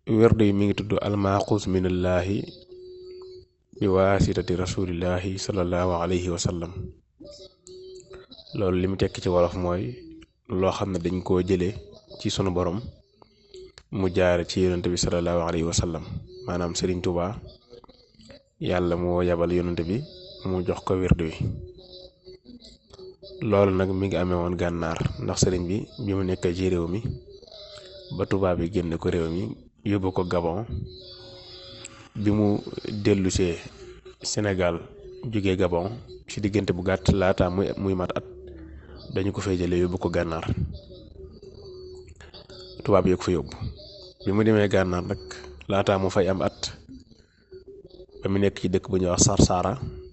werd yi mi ngi tudd almaaxuus minallaahi bi waasitati rasulillahi sallallahu alayhi wa sallam loolu li mu tekki ci wolof mooy loo xam ne dañ koo jëlee ci sunu borom mu jaare ci yonent bi sallallahu alayhi wa sallam maanaam Serigne Touba yàlla moo yabal yonent bi mu jox ko wird wi loolu nag mi ngi amee woon gànnaar ndax sëriñ bi bi mu nekk ci réew mi ba tubaab bi génne ko réew mi yóbbu ko Gabon bi mu dellusee Sénégal jóge Gabon ci diggante bu gàtt laata muy muy mat at dañu ko fay jëlee yóbbu ko gànnaar tubaab yi ko fa yóbbu bi mu demee gànnaar nag laata mu fay am at ba mu nekk ci dëkk bu ñuy wax Sarsara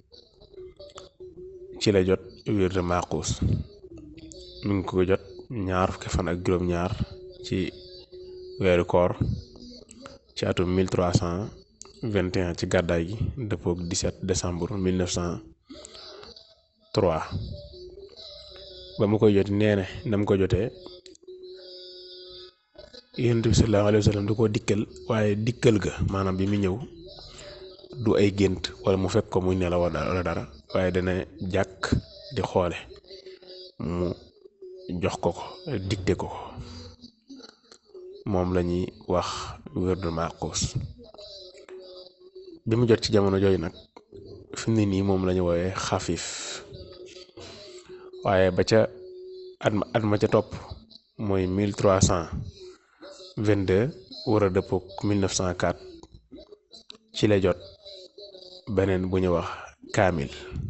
ci la jot wird Maaxuus mi ngi ko jot ñaar fukki fan ak juróom-ñaar ci weeru koor ci atum 1321 ci gàddaay gi dëppook 17 décembre 1903 ba mu koy jot nee na na mu ko jotee yonent bi sallallahu alayhi wa sallam du ko dikkal waaye dikkal ga maanaam bi mu ñëw du ay gént wala mu fekk ko muy nelaw wala dara waaye dana jàkk di xoole mu jox ko ko digte ko ko moom la ñuy wax wirdu Maaxuus bi mu jot ci jamono jooju nag fi mu ne nii moom la ñu woowee xafiif waaye ba ca at ma at ma ca topp mooy mille trois cent vingt deux war a dëppook mille neuf cent quatre ci la jot beneen bu ñu wax kaamil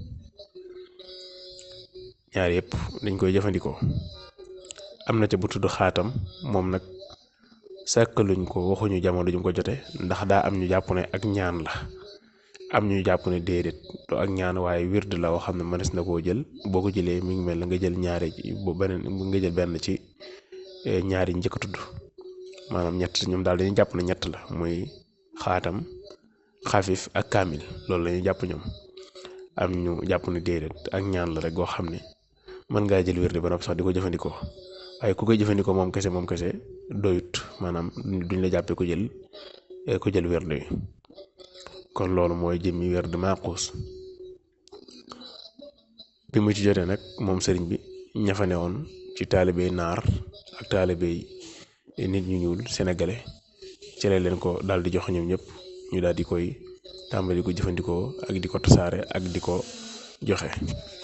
ñaar yëpp dañ koy jëfandikoo am na ca bu tudd xaatam moom nag sàkkaluñ ko waxuñu jamono ju mu ko jote ndax daa am ñu jàpp ne ak ñaan la am ñu jàpp ne déedéet du ak ñaan waaye wird la woo xam ne mënees na koo jël boo ko jëlee mi ngi mel na nga jël ñaari bu beneen nga jël benn ci ñaari njëkk tudd maanaam ñett ñoom daal dañuy jàpp ne ñett la muy xaatam xafif ak kaamil loolu la ñuy jàpp ñoom am ñu jàpp ne déedéet ak ñaan la rek goo xam ne mën ngaa jël wird ba noppi sax di ko jëfandikoo waaye ku koy jëfandikoo moom kese moom kese doyut maanaam duñ la jàppee ko jël ko jël wird wi kon loolu mooy jëmmi wird Maaxuus bi mu ci jotee nag moom sëriñ bi ñafane woon ci taalibey naar ak taalibey nit ñu ñuul sénégalais ci la leen ko daal di jox ñoom ñëpp ñu daal di koy tàmbali ko jëfandikoo ak di ko tasaare ak di ko joxe